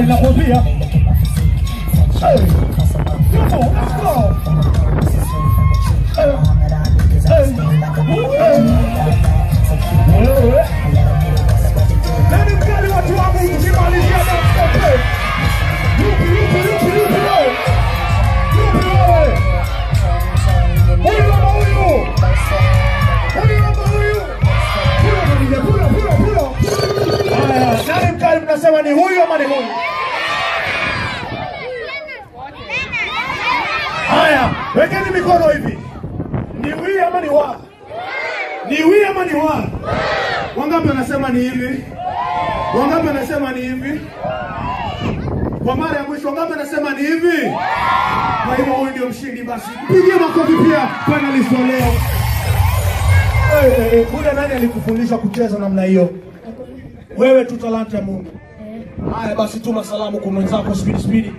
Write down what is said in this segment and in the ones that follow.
nakwambia. Hey. Come on, let's go. Hey. Hey. Hey. Wewe. Nani mkali watu wangu tukimalizia na mtope? Yupi, yupi, yupi, yupi wewe? Yupi wewe? Huyu ama huyu? Huyu ama huyu? Huyu ama nije, huyo, huyo, huyo. Haya, nani mkali mnasema ni huyu ama ni huyu? Haya, wekeni mikono hivi. Ni wi ama ni wa? Ni wi ama ni wa? Wangapi wanasema ni hivi? Wangapi wanasema ni hivi? Kwa mara ya mwisho wangapi wanasema ni hivi? Kwa hivyo huyu ndio mshindi basi. Pigie makofi pia panelist wa leo. Eh, eh, eh, Buda nani alikufundisha kucheza namna hiyo? Wewe tu talanta ya Mungu. Haya basi tuma salamu kwa mwenzako spidi spidi.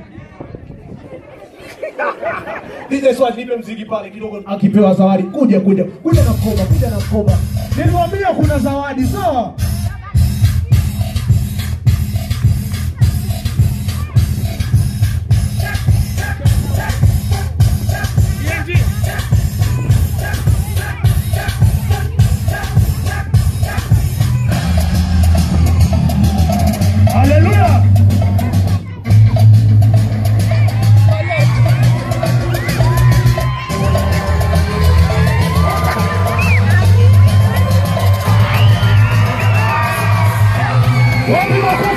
DJ Swat nipe mziki pale kidogo akipewa zawadi. Kuja kuja. Kuja na mkoba, kuja na mkoba. Niliwaambia kuna zawadi, sawa? Haleluya! Wapi makofi?